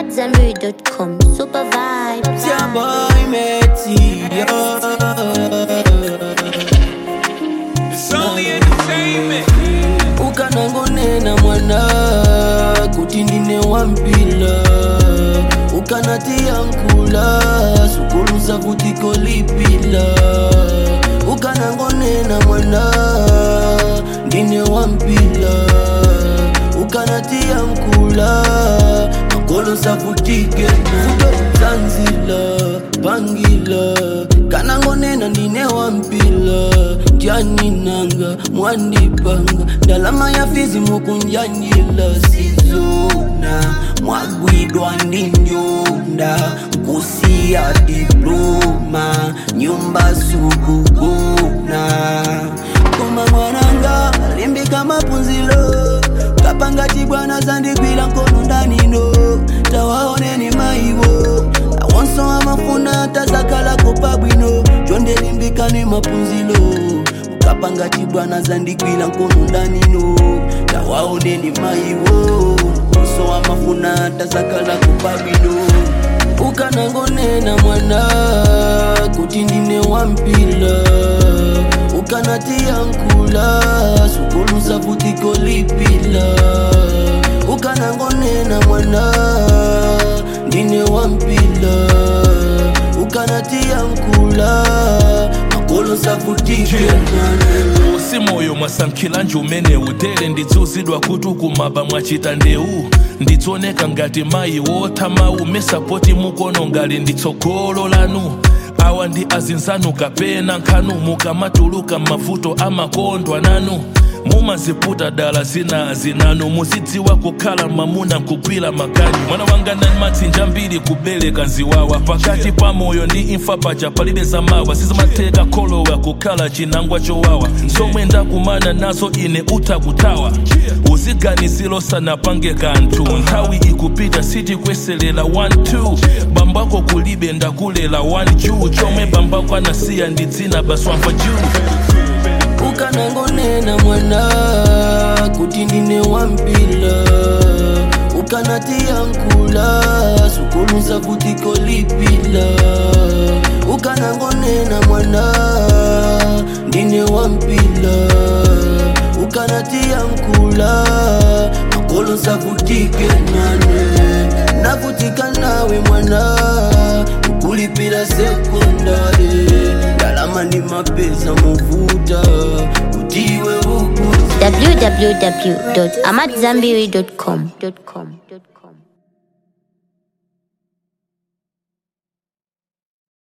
AmadZanbury.com. Super vibes. It's your boy Metty, yo. It's only entertainment. ukanangonena mwana kuti ndine wampila ukanatia nkula sukuluza vutiko lipila ukanangonena mwana ndine wampila ukanatia nkula makolosa vutike vuto zanzila pangila kanangonena ndine wampila njaninanga mwandipanga ndalama ya fizi mukunjanjila sizona mwagwidwa ndi nyonda kusiya diploma nyumba sukugona koma mwananga limbika mapunzilo kapanga chibwana zandigwila nkono ndanino tawaoneni maiwo awonso amafuna tazakalako pabwino chondelimbikani mapunzilo ukapanga chibwana zandigwila nkono ndanino tawaoneni maiwo onso amafuna tazakalako pabwino ukanangonena mwana kuti ndine wampila ukanatia nkula sukuluza vutiko lipila ukanangonena mwana ndine wampila ukanatia nkula makolosa vutike nane usi moyo mwasankhila njumene utere ndidzuzidwa kuti ukumaba mwachita ndeu ndidzooneka ngati mayi wothamawu mesapoti mukono ngali nditsogolo lanu awa ndi azinzanu kapena nkhanu mukamatuluka mavuto amakondwa nanu mumaziputa dala zina zinanu muzidziwa kukhala mwamuna nkugwira maganyu mwana wanga nani matsinja mbiri kubereka nziwawa pakati pa moyo ndi imfa paja palibe zamawa sizimatheka kholowa kukhala chinangwa chowawa zomwe ndakumana nazo ine utha kuthawa uziganiziro sanapange kanthu nthawi ikupita sitikweselela 1-2 bambako kulibe ndakulela 1 juu chomwe bambako anasiya ndi dzina baswamva juu ukanangonena mwana kuti ndine wampila ukanatia nkula sukuluza vutiko lipila ukanangonena mwana ndine wampila ukanatia nkula makolosa vutike nane navutika nawe mwana ukulipila sekondari ndalama ndi mapesa muvuta kutiwe ukuzi www.amadzanbury.com.